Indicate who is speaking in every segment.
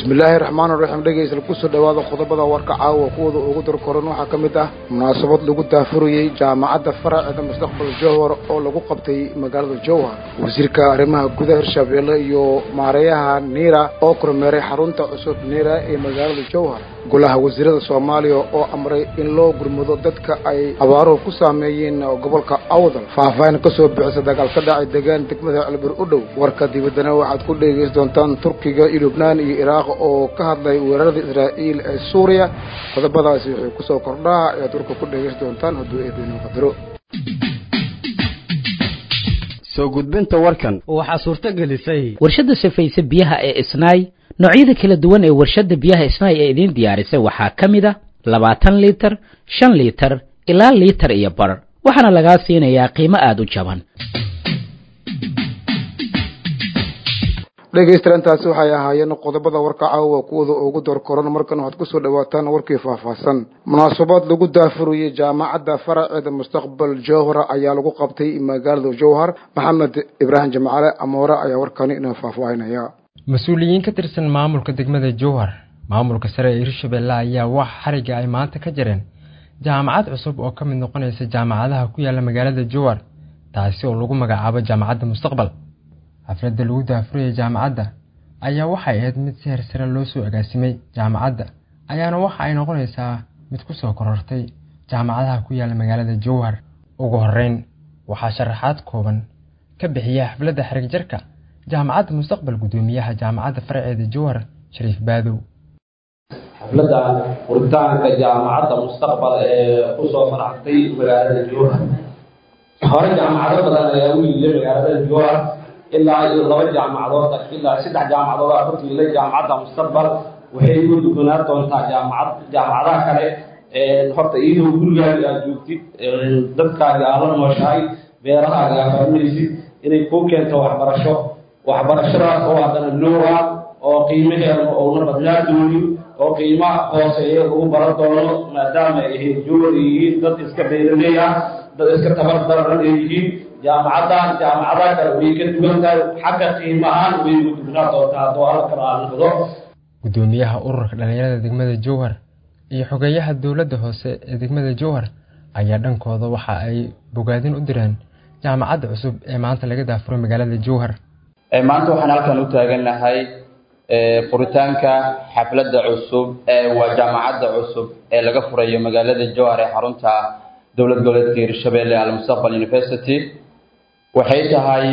Speaker 1: bismillaahi raxmaani raxiim dhegeysta kusoo dhowaada qodobada warka caawa kuwooda ugu darkoran waxaa ka mid ah munaasabad lagu daafurayey jaamacadda faraceeda mustaqbal jowhar oo lagu qabtay magaalada jowhar wasiirka arrimaha gudaha hirshabeelle iyo maareeyaha niira oo kormeeray xarunta cusub niira ee magaalada jowhar golaha wasiirada soomaaliya oo amray in loo gurmado dadka ay abaaruhu ku saameeyeen gobolka awdal faahfaahin ka soo bixisa dagaal ka dhacay degaan degmada celbir u dhow warka dibaddana waxaad ku dhegeysan doontaan turkiga iyo lubnaan iyo iraaq oo ka hadlay weerarada israa'iil ee suuriya qodobadaasi waxay kusoo kordhaa ayaad warka ku dhegeysan doontaan hadduu eebeenuu qadaro
Speaker 2: soo gudbinta warkan
Speaker 3: waxaa suurto gelisay
Speaker 4: warshadda safayse biyaha ee isnaay noocyada kala duwan ee warshadda biyaha isnaay ee idiin diyaarisay waxaa ka mid a labaatan liitar shan liitar ilaa liitar iyo bar waxaana lagaa siinayaa qiimo aada u jaban
Speaker 1: dhegeystayaal intaasi waxay ahaayeen qodobada warka caawa kuwooda ugu doorkoran markan waxaad kusoo dhawaataan warkii faahfaahsan munaasabad lagu daafurayey jaamacadda faraceeda mustaqbal jowhara ayaa lagu qabtay magaalada jowhar maxamed ibraahim jamcale amoore ayaa warkani inoo faahfaahinaya
Speaker 5: mas-uuliyiin ka tirsan maamulka degmada jowhar maamulka sare ee hirshabelle ayaa wax xariga ay maanta ka jireen jaamacad cusub oo ka mid noqonaysa jaamacadaha ku yaala magaalada jowhar taasi oo lagu magacaabo jaamacadda mustaqbal xafladda lagu daafurayay jaamacadda ayaa waxay ahayd mid si hersare loo soo agaasimay jaamacadda ayaana waxa ay noqonaysaa mid ku soo korortay jaamacadaha ku yaala magaalada jowhar ugu horeyn waxaa sharaxaad kooban ka bixiya xafladda xarig jarka jaamacadda mustaqbal guddoomiyaha jaamacadda faraceeda jowhar shariif baadow
Speaker 6: xafladda furitaanka jaamacadda mustaqbal ee kusoo faraxtay magaalada jowhar hore jaamacado badan ayaa u yilay magaalada jowhar ilaa iyo laba jaamacadood ilaa saddex jaamacadood aa hortiilay jaamacadda mustaqbal waxay uga dukanaa doontaa jaamacad jaamacadaha kale horta iyadoo gurigaaga aad joogtid dadkaaga aad la nooshahay beerahaaga aad fahminaysid inay kuu keento waxbarasho waxbarashadaas oo haddana loowa oo qiimaheeda ouna badnaa doonin oo qiimaha hooseeya lagu baran doono maadaama ay ahayd jowar yihiin dad iska beeraley ah dad iska tabar daran ay yihiin jaamacaddan jaamacadaha kale way ka duwan tahay xagga qiimahaan way ugu dugnaa doontaa hadduu alla kala aan noqdo
Speaker 5: guddoomiyaha ururka dhallinyarada degmada jowhar iyo xogeeyaha dowladda hoose ee degmada jowhar ayaa dhankooda waxa ay bogaadin u direen jaamacadda cusub ee maanta laga daafuray magaalada jowhar
Speaker 7: maanta waxaan halkan u taagannahay furitaanka xafladda cusub ee waa jaamacadda cusub ee laga furayo magaalada jowhar ee xarunta dowlad goboleedka hirshabelle almustaqbal university waxay tahay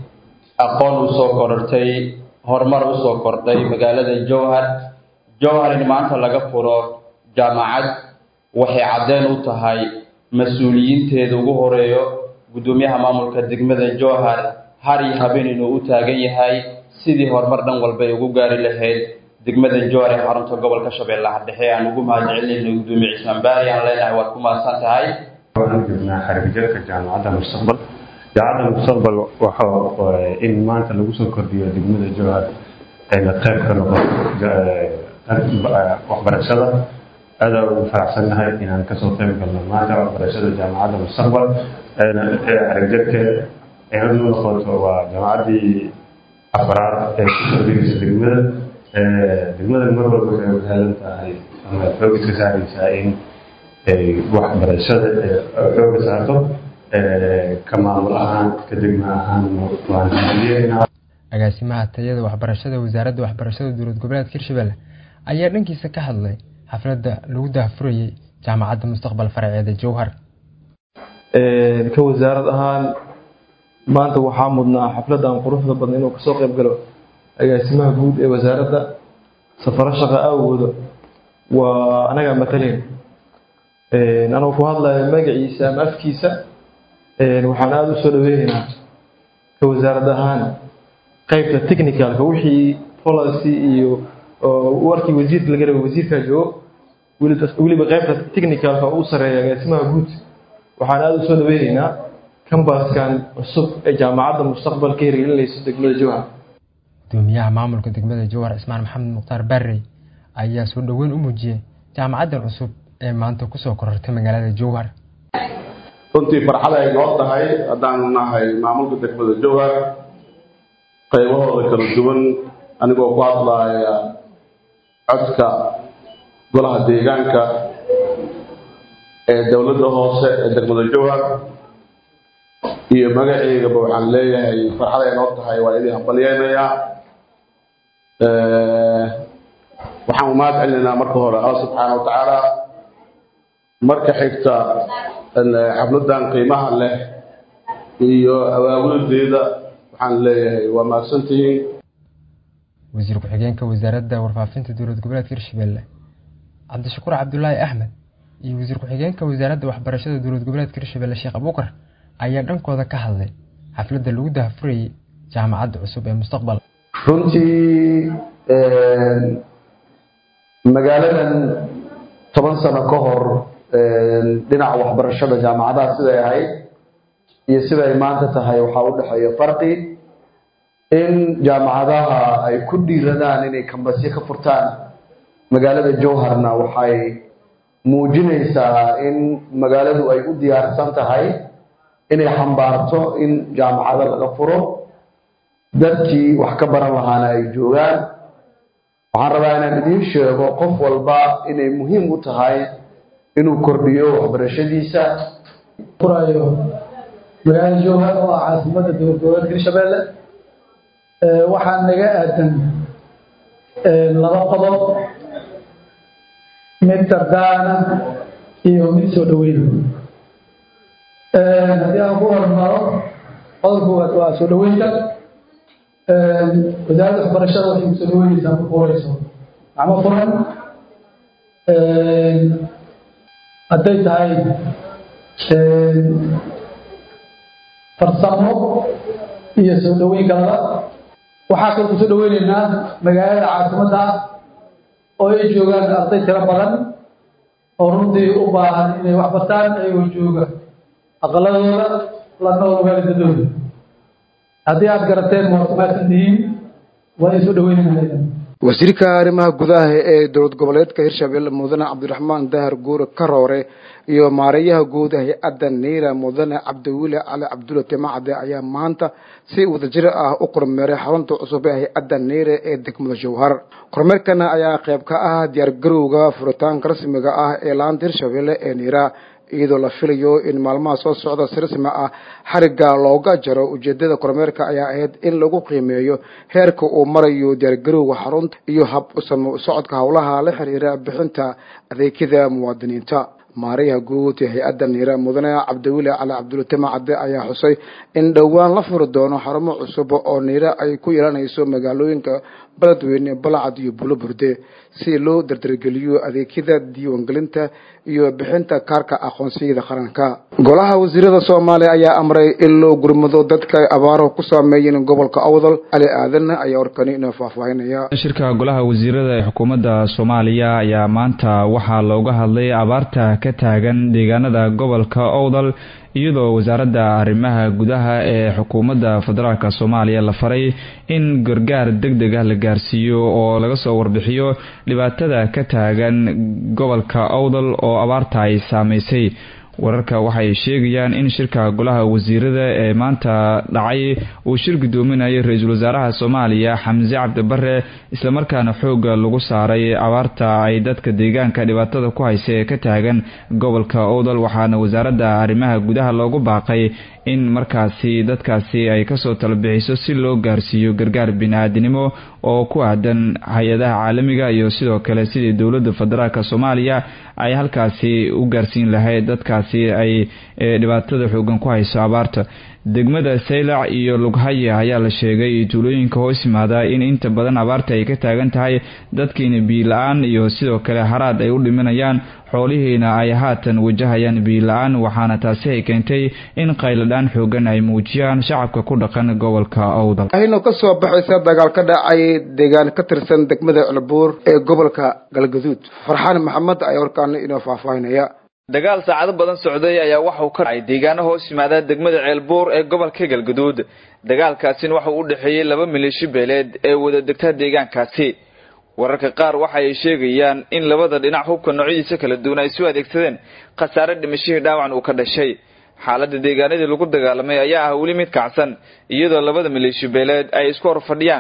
Speaker 7: aqoon usoo korortay horumar usoo kordhay magaalada jowhar jowhar in maanta laga furo jaamacad waxay caddeen u tahay mas-uuliyiinteeda ugu horeeyo guddoomiyaha maamulka degmada jowhar har iyo habeen inuu u taagan yahay sidii horumar dhan walba ay ugu gaari lahayd degmada jowhar ee xarunta gobolka shabeellaha dhexe aan ugu mahadcelinayno guddoomiye cismaan baari aan leenahay waad ku mahadsan tahay
Speaker 8: waxaan joognaa xarigjarka jaamacadda mustaqbal jaamacadda mustaqbal waxa in maanta lagu soo kordhiyo degmada jowhar ayna qayb ka noqoto waxbarashada aada ugu faraxsannahay inaan kasoo qayb galno maanta waxbarashada jaamacadda mustaqbal xarigjarkeeda ayna u noqoto waa jaamacaddii afraad ee ku kordhinaysa degmada degmada mar walba waxay u heelan tahay ama xoog iska saaraysaa in waxbarashada xooga saarto ka maamul ahaan ka degma ahaan waan
Speaker 5: agaasimaha tayada waxbarashada wasaaradda waxbarashada dowlad goboleedka hirshabelle ayaa dhankiisa ka hadlay xafladda lagu daafurayey jaamacadda mustaqbal faraceeda jowhar
Speaker 9: ka wasaarad ahaan maanta waxaa mudnaa xafladdan quruxda badan inuu kasoo qayb galo agaasimaha guud ee wasaaradda safaro shaqa awgooda waa anagaa matalayn anuu ku hadlayo magaciisa ama afkiisa waxaan aada u soo dhaweynaynaa ka wasaarad ahaan qeybta technicalka wixii policy iyo warkii wasiirka laga raba wasiirkaa joogo weliba qeybta technicalka u sareeya agaasimaha guud waxaan aada u soo dhaweynaynaa kambaskan cusub ee jaamacadda mustaqbal ka hirgelinayso degmada jowhar
Speaker 5: gudoomiyaha maamulka degmada jowhar cismaan maxamed mukhtaar barrey ayaa soo dhoweyn u muujiyey jaamacaddan cusub ee maanta kusoo korortay magaalada jowhar
Speaker 10: runtii farxad ay noo tahay haddaanu nahay maamulka degmada jowhar qaybahooda kala duwan anigoo ku hadlaaya codka golaha deegaanka ee dowladda hoose ee degmada jowhar iyo magaceygaba waxaan leeyahay farxad ay noo tahay waa idin hambalyeynayaa waxaan umahad celinaynaa marka hore alla subxaana wa tacaala marka xigta xafladan qiimaha leh iyo awaawildeeda waxaan leeyahay waa mahadsantihiin
Speaker 5: wasiir ku-xigeenka wasaaradda warfaafinta dowlad goboleedka hirshabelle cabdishakuur cabdulaahi axmed iyo wasiir ku-xigeenka wasaaradda waxbarashada dowlad goboleedka hirshabelle sheekh abuukar ayaa dhankooda ka hadlay xafladda lagu dahafurayay jaamacadda cusub ee mustaqbal
Speaker 3: runtii magaaladan toban sano ka hor dhinaca waxbarashada jaamacadaha siday ahayd iyo siday maanta tahay waxaa u dhexeeya farqi in jaamacadaha ay ku dhiiradaan inay kambasyo ka furtaan magaalada jowharna waxay muujinaysaa in magaaladu ay u diyaarsan tahay inay xambaarto in jaamacado laga furo dadkii wax ka baran lahaana ay joogaan waxaan rabaa inaan idiin sheego qof walba inay muhiim u tahay inuu kordhiyo waxbarashadiisa
Speaker 11: furayo magaalada jowhar oo ah caasimadda dowlad goboleedka hirshabelle waxaa naga aadan laba qodob mid dardaana iyo mid soo dhaweyna haddii aan ku hormaro qodobka koowaad waa soo dhaweynta wasaaradda waxbarashada waxay kusoo dhaweyneysaa marku horeyso gacmo furan hadday tahay farsamo iyo soo dhaweyn kalaba waxaa kaloo kusoo dhaweyneynaa magaalada caasimadda ah oo ay joogaan arday tiro badan oo runtii u baahan inay wax bartaan ayagoo jooga aqaladooda la nool waalidadooda haddii aada garateen waa ku mahadsan tihiin waa ay soo dhaweyneynaa
Speaker 1: wasiirka arrimaha gudaha ee dowlad goboleedka hirshabelle mudane cabdiraxmaan dahar guure karoore iyo maareeyaha guud hay-adda niira mudane cabdiwile cali cabdulla timacade ayaa maanta si wadajir ah u kormeeray xarunta cusub ee hay-adda niire ee degmada jowhar kormeerkana ayaa qayb ka ah diyaargarowga furitaanka rasmiga ah ee laanta hirshabelle ee niira iyadoo la filayo in maalmaha soo socda si rasmi ah xarigga looga jaro ujeedada kormeerka ayaa ahayd in lagu qiimeeyo heerka uu marayo diyaargarowga xarunta iyo hab usamo socodka howlaha la xiriira bixinta adeegyada muwaadiniinta maarayaha guud ee hay-adda niira mudane cabdiwile cali cabdulla timacade ayaa xusay in dhowaan la furi doono xarumo cusub oo niira ay ku yeelanayso magaalooyinka beledweyne balcad iyo bulo burde si loo dardargeliyo adeegyada diiwaangelinta iyo bixinta kaarka aqoonsiyada qaranka golaha wasiirada soomaaliya ayaa amray in loo gurmado dadka ay abaaruhu ku saameeyeen gobolka awdal cali aadan ayaa warkani inoo faahfaahinaya
Speaker 12: shirka golaha wasiirada ee xukuumadda soomaaliya ayaa maanta waxaa looga hadlay abaarta ka taagan deegaanada gobolka owdal iyadoo wasaaradda arrimaha gudaha ee xukuumadda federaalk soomaaliya la faray in gargaar deg deg ah la gaarsiiyo oo laga soo warbixiyo dhibaatada ka taagan gobolka owdal oo abaarta ay saameysay wararka waxay sheegayaan in shirka golaha wasiirada ee maanta dhacay uu shir gudoominayo ra-iisul wasaaraha soomaaliya xamse cabdibare islamarkaana xooga lagu saaray abaarta ay dadka deegaanka dhibaatada ku haysa ee ka taagan gobolka owdal waxaana wasaaradda arrimaha gudaha loogu baaqay in markaasi dadkaasi ay kasoo talabixiso si loo gaarsiiyo gargaar bini-aadinimo oo ku aadan hay-adaha caalamiga iyo sidoo kale sidii dowladda federaalk soomaaliya ay halkaasi u gaarsiin lahayd dadkaasi ay dhibaatada xoogan ku hayso abaarta degmada saylac iyo lughaya ayaa la sheegay tuulooyinka hoos yimaada in inta badan abaarta ay ka taagan tahay dadkiina biila-aan iyo sidoo kale haraad ay u dhimanayaan xoolihiina ay haatan wajahayaan biila-aan waxaana taasi ay keentay in qayladhaan xoogan ay muujiyaan shacabka ku dhaqan gobolka owdal
Speaker 1: ahino ka soo baxaysa dagaal ka dhacay deegaan ka tirsan degmada celbuur ee gobolka galgaduud farxaan maxamed ayaa warkaana inoo faahfaahinaya
Speaker 13: dagaal saacado badan socday ayaa waxauu ka dhacay deegaano hoos yimaada degmada ceelbuur ee gobolka galgaduud dagaalkaasina waxauu u dhexeeyey laba maleeshi beeleed ee wada degta deegaankaasi wararka qaar waxa ay sheegayaan in labada dhinac hubka noocyadiisa kala duwan ay soo adeegsadeen khasaare dhimashihii dhaawacan uu ka dhashay xaaladda deegaanadii lagu dagaalamay ayaa ah weli mid kacsan iyadoo labada maleeshi beeleed ay isku hor fadhiyaan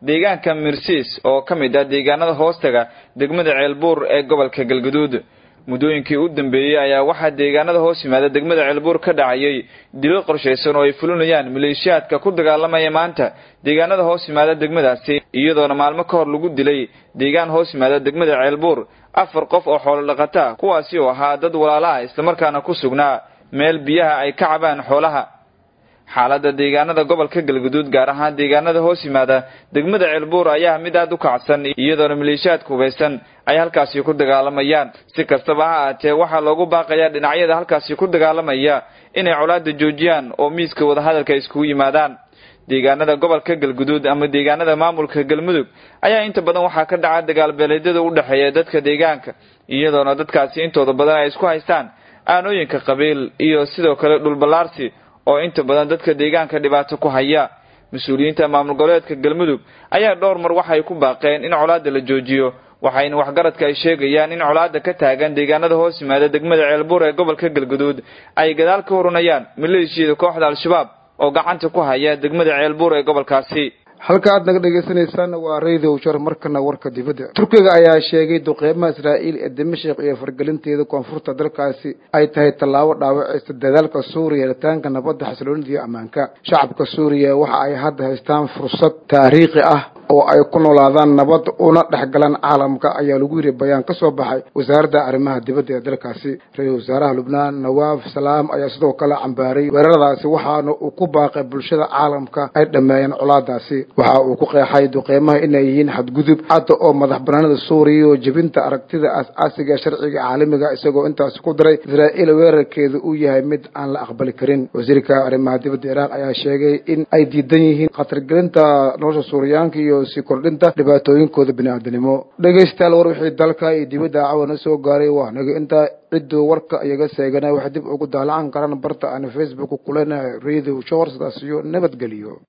Speaker 13: deegaanka mirsiis oo ka mid ah deegaanada hoostaga degmada ceelbuur ee gobolka galgaduud muddooyinkii u dambeeyey ayaa waxaa deegaanada hoos yimaada degmada ceelbuur ka dhacayay dilo qorshaysan oo ay fulinayaan maleeshiyaadka ku dagaalamaya maanta deegaanada hoos yimaada degmadaasi iyadoona maalmo ka hor lagu dilay deegaan hoos yimaada degmada ceelbuur afar qof oo xoolo dhaqata kuwaasi oo ahaa dad walaala ah islamarkaana ku sugnaa meel biyaha ay ka cabaan xoolaha xaaladda deegaanada gobolka galguduud gaar ahaan deegaanada hoos yimaada degmada ceelbuur ayaa mid aada u kacsan iyadoona maleeshiyaadka hubaysan ay halkaasi ku dagaalamayaan si kastaba ha aatee waxaa loogu baaqayaa dhinacyada halkaasi ku dagaalamaya inay colaada joojiyaan oo miiska wadahadalka iskugu yimaadaan deegaanada gobolka galguduud ama deegaanada maamulka galmudug ayaa inta badan waxaa ka dhaca dagaalbeeleedyada u dhexeeya dadka deegaanka iyadoona dadkaasi intooda badan ay isku haystaan aanooyinka qabiil iyo sidoo kale dhulballaarsi oo inta badan dadka deegaanka dhibaato ku haya mas-uuliyiinta maamul goboleedka galmudug ayaa dhowr mar waxay ku baaqeen in colaada la joojiyo waxayna waxgaradka ay sheegayaan in colaada ka taagan deegaanada hoos yimaada degmada ceelbuur ee gobolka galguduud ay gadaal ka horanayaan maleeshiyada kooxda al-shabaab oo gacanta ku haya degmada ceelbuur ee gobolkaasi
Speaker 1: halka aad naga dhagaysanaysaan waa radio jar markana warka dibadda turkiga ayaa sheegay duqeymaha israa'iil ee dimashik iyo fargelinteeda koonfurta dalkaasi ay tahay tallaabo dhaawacaysa dadaalka suuriya helitaanka nabadda xasiloonida iyo ammaanka shacabka suuriya waxa ay hadda haystaan fursad taariikhi ah oo ay ku noolaadaan nabad una dhexgalaan caalamka ayaa lagu yiri bayaan ka soo baxay wasaaradda arrimaha dibadda ee dalkaasi ra-iisul wasaaraha lubnaan nawaaf salaam ayaa sidoo kale cambaaray weeraradaasi waxaana uu ku baaqay bulshada caalamka ay dhammeeyeen colaadaasi waxa uu ku qeexay duqeymaha inay yihiin xadgudub cadda oo madax banaanida suuriya oo jebinta aragtida aas-aasiga sharciga caalamiga isagoo intaasi ku daray israa'iil weerarkeedu uu yahay mid aan la aqbali karin wasiirka arrimaha dibadda iiraan ayaa sheegay in ay diidan yihiin khatargelinta nolosha suuriyaanka iyo sii kordhinta dhibaatooyinkooda bini-aadanimo dhegaystayaal war wixii dalka iyo dibadda cawana soo gaaray waa naga intaa cidduu warka iyaga seegana waxay dib ugu daalacan karaan barta aan facebook kulena radio showr sidaas iyo nabadgeliyo